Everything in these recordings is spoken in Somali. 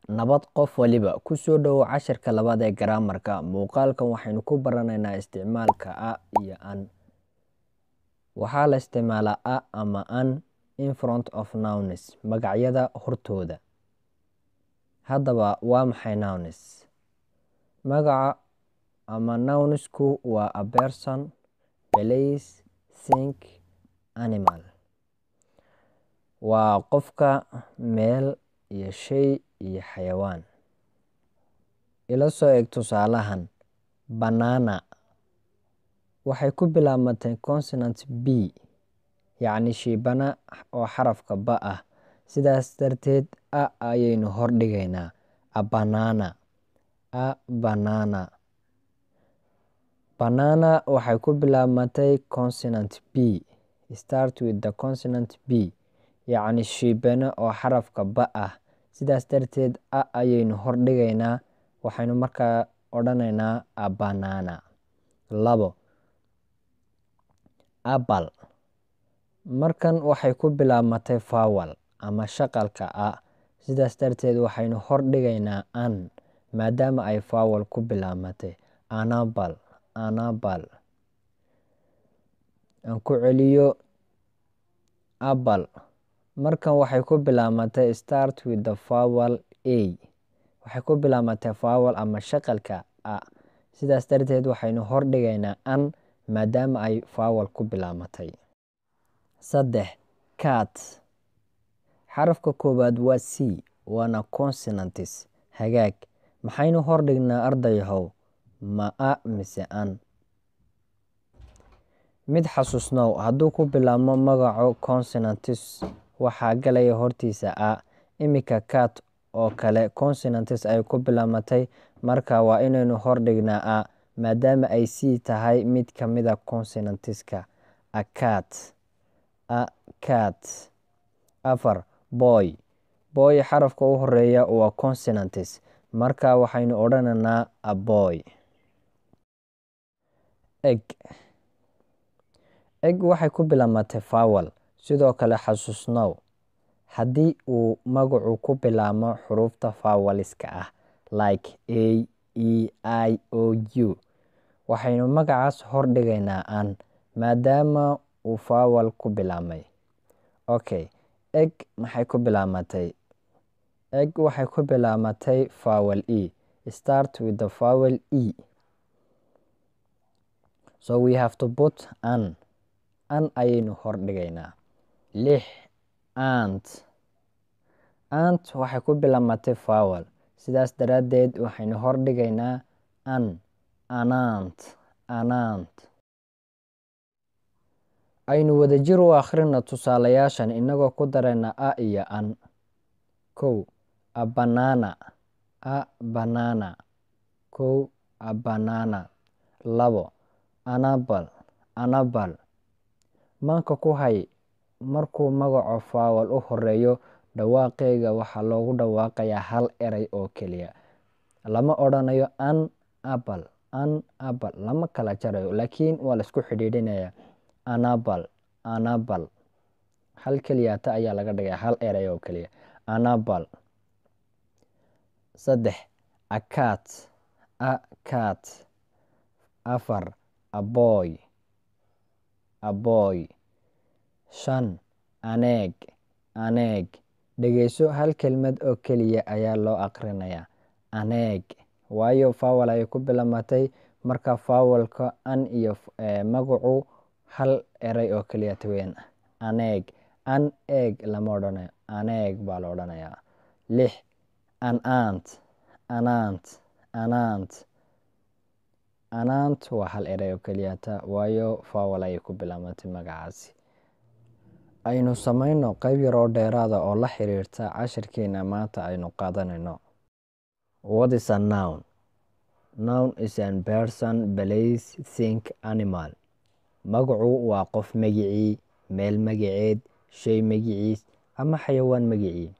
Nabad qof waliba, ku soo dhowow casharka labaad ee Grammarka. Muuqaalkan waxaynu ku baranaynaa isticmaalka a iyo an. Waxaa la isticmaalaa a ama an in front of nouns magacyada hortooda. Haddaba, waa maxay nouns? Magaca ama nouns-ku waa a person, place, thing, animal. Waa qofka, meel, iyo shay iyo xayawaan. Ila soo eg tusaalahan: Banana waxay ku bilaabmatay consonant b, yacni shibana oo xarafka b ah. Sidaas darteed, a ayaynu hor dhigaynaa a banana. A banana. Banana waxay ku bilaabmatay consonant b. Start with the consonant b, yacni shibane oo xarafka b ah. Sidaas darteed, a ayaynu hor dhigaynaa, waxaynu markaa odhanaynaa a banana. labo Apple markan waxay ku bilaabmatay vowel ama shaqalka a. Sidaas darteed, waxaynu hor dhigaynaa an maadaama ay vowel ku bilaabmatay. An apple, an apple. Aan ku celiyo apple markan waxay ku bilaabmatay start with the vowel a. Waxay ku bilaabmatay vowel ama shaqalka a. Sidaas darteed, waxaynu hor dhigaynaa an maadaama ay vowel ku bilaabmatay. sedex Cat xarafka koowaad waa c waana consonants. Hagaag maxaynu hor dhignaa ardayahow? Ma a mise an? Mid xasuusnow hadduu ku bilaabmo magaco consonants waxaa galaya hortiisa a. Iminka cat oo kale consonants ayay ku bilaabmatay marka waa inaynu hor dhignaa a maadaama ay c tahay mid ka mid a consonants-ka. A cat, a cat. afar Boy boy xarafka u horeeya waa consonants marka waxaynu odhanaynaa a boy. Egg egg waxay ku bilaabmatay vowel. Sidoo kale xasuusnow haddii uu magacu ku bilaabmo xurufta vowels-ka ah like a, e, i, o, u waxaynu magacaas hor dhigaynaa an maadaama uu vowel ku bilaabmay. Ok egg maxay ku bilaabmatay? Egg waxay ku bilaabmatay vowel e. Start with the vowel e. So we have to put an. An ayaynu hor dhigaynaa. lix Ant ant waxay ku bilaabmatay vowel. Sidaas daraaddeed, waxaynu hor dhigaynaa an. An-ant, an-ant. Aynu wadajir u akhrino tusaalayaashan inagoo ku darayna a iyo an. kow A banana, a banana. kow A banana. labo An apple, an apple. Maanka ku hay markuu magaco vowel u horeeyo dhawaaqeyga waxaa loogu dhawaaqayaa hal eray oo keliya. Lama odhanayo an apple, an apple lama kala jarayo laakiin waa la isku xidhiidhinayaa an apple, an apple. Hal keliyata ayaa laga dhigaya hal eray oo keliya. An apple. saddex A cat, a cat. afar A boy, a boy. shan An egg, an egg. Dhegeyso hal kelmad oo keliya ayaa loo aqrinayaa an egg waayo vowel ayay ku bilaabmatay marka vowel-ka an iyo magacu hal eray oo keliyata weeyaan an egg. An egg lama odhanayo an egg baa la odhanayaa. lix An ant, an ant, an ant. An ant waa hal eray oo keliyata waayo vowel ayay ku bilaabmatay magacaasi. Aynu samayno qayb yar oo dheeraad ah oo la xiriirta casharkeena maanta aynu qaadanayno. What is a noun? Noun is a person, place, thing, animal. Magacu waa qof magicii, meel magaceed, shay magiciis, ama xayawaan magicii.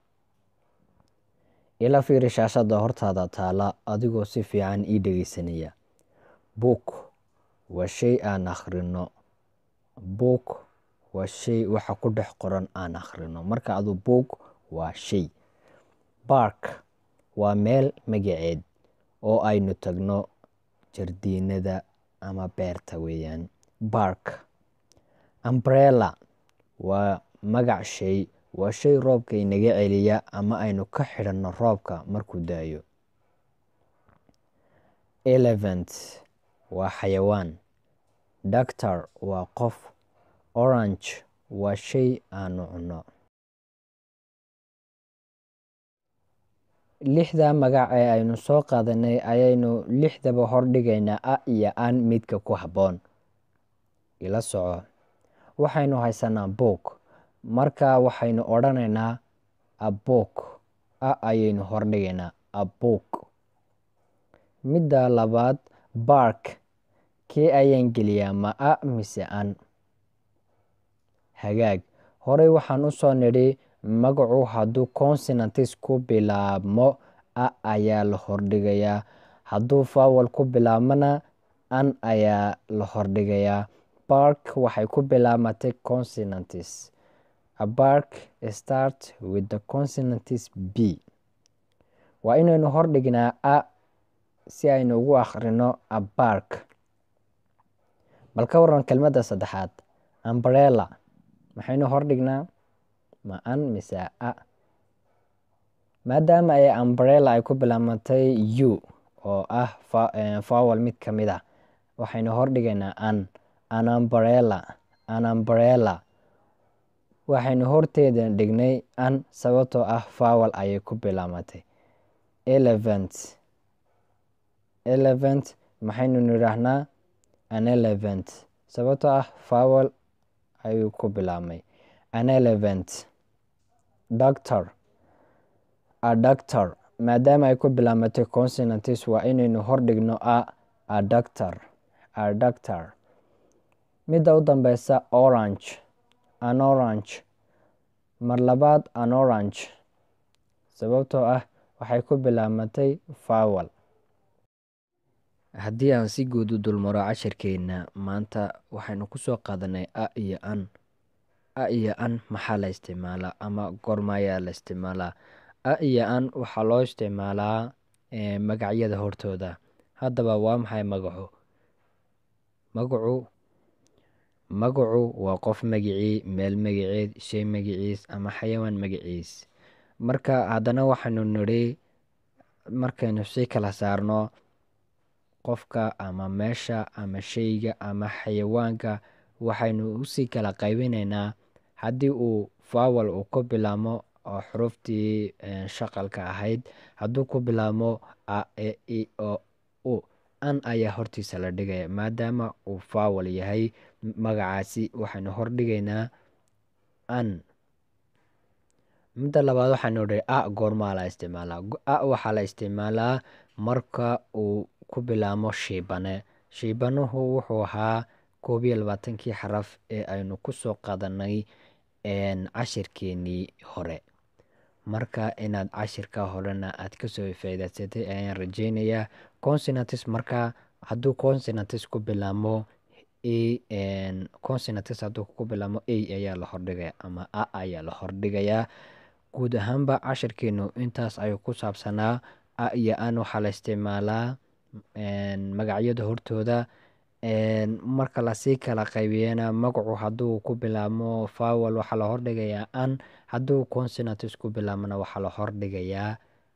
Ila fiiri shaashada hortaada taala adigoo si fiican ii dhegeysanaya. Book waa shay aan akhrino. Book waa shay waxa ku dhex qoran aan akhrino. Marka adu book waa shay. Park waa meel magaceed oo aynu tagno jardiinada ama beerta weeyaan bark umbrella waa magac shay waa shay roobka inaga celiya ama aynu ka xidhanno roobka markuu da-ayo elephant waa xayawaan doctor waa qof orange waa shay aanu cunno lixda magac ee aynu soo qaadanay ayaynu lixdaba hordhigaynaa a iyo an midka ku habboon ila soco waxaynu haysanaa book marka waxaynu odhanaynaa abook a ayaynu hordhigaynaa abook midda labaad bark kee ayaan geliyaa ma a mise an hagaag horey waxaan usoo nidhi magacu hadduu consonantis ku bilaabmo a ayaa la hordhigayaa hadduu fawal ku bilaabmona an ayaa la hordhigayaa bark waxay ku bilaabmatay consonantis abark start with the consonantis b waa inaynu hordhignaa a si aynu ugu akhrino abark bal ka waran kelmadda saddexaad umbrella maxaynu hordhignaa ma an mise a maadaama ay umbrella ay ku bilaabmatay u oo ah fawal mid ka mid a waxaynu hordhigaynaa an anumbrella anumbrella waxaynu horteeda dhignay an sababtoo ah fawal ayay ku bilaabmatay elephant elephant maxaynu nidhaahnaa an elephant sababtoo ah fawal ayuu ku bilaabmay an elephant doctor a doctor maadaama ay ku bilaabmatay consonantis waa inaynu hordhigno a a doctor a doctor midda u dambeysa orange an orange mar labaad an orange sababtoo ah waxay ku bilaabmatay fawal haddii aan si guud u dulmaro cashirkeena maanta waxaynu kusoo qaadanay a iyo an a iyo an maxaa la isticmaalaa ama goorma ayaa la isticmaalaa a iyo an waxaa loo isticmaalaa magacyada hortooda haddaba waa maxay magacu magacu magacu waa qof magicii meel magaceed shay magaciis ama xayawaan magaciis marka haddana waxaynu nidhi markaynu si kala saarno qofka ama meesha ama shayga ama xayawaanka waxaynu usii kala qaybinaynaa haddii uu fawal uu ku bilaabmo oo xuruftii shaqalka ahayd hadduu ku bilaabmo a e i o u an ayaa hortiisa la dhigaya maadaama uu fawal yahay magacaasi waxaynu hordhigaynaa an midda labaad waxaynu idhi a goormaa la isticmaalaa a waxaa la isticmaalaa marka uu ku bilaabmo shiibane shiibanuhu wuxuu ahaa koob iyo labaatankii xaraf ee aynu kusoo qaadanay cashirkeenii hore marka inaad cashirka horena aad kasoo faa'iidaysatay ayaan rajeynayaa consonantis marka hadduu consonantis ku bilaabmo consonantis hadduu ku bilaabmo a ayaa la hordhigaya ama a ayaa la hordhigayaa guud ahaanba cashirkeenu intaas ayuu ku saabsanaa a iyo an waxaa la isticmaalaa magacyada hortooda marka lasii kala qaybiyana magacu hadduu ku bilaabmo fawal waxaa la hordhigayaa an hadduu consonantis ku bilaabmona waxaa la hordhigayaa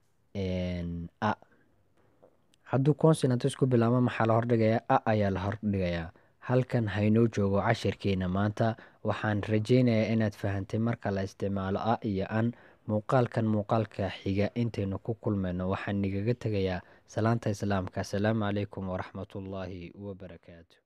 a hadduu consonantis ku bilaabmo maxaa la hordhigayaa a ayaa la hordhigayaa halkan haynoo joogo cashirkeena maanta waxaan rajeynayaa inaad fahantay marka la isticmaalo a iyo an muuqaalkan muuqaalka xiga intaynu ku kulmayno waxaan igaga tegayaa salaanta islaamka asalaamu calaykum waraxmatullaahi wabarakaatu